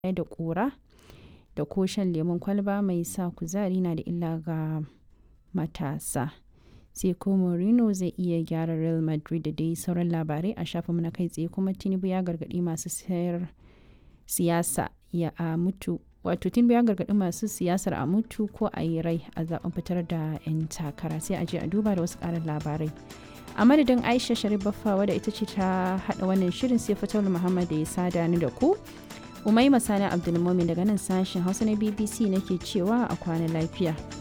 baya da ƙura da ko shan lemon kwalba mai sa kuzari na da illa ga matasa. Sai ko Mourinho zai iya gyara Real Madrid da dai sauran labarai a shafinmu na kai tsaye kuma Tinubu ya gargaɗi masu sayar siyasa ya a mutu wato Tinubu ya gargaɗi masu siyasar a mutu ko a yi rai a zaben fitar da 'yan takara sai a je a duba da wasu ƙarin labarai. a madadin aisha sharif baffa wadda ita ce ta haɗa wannan shirin sai fatar muhammad da ya sada ni da ku umai masani abdulmomin daga nan sashen hausa na bbc nake cewa a kwana lafiya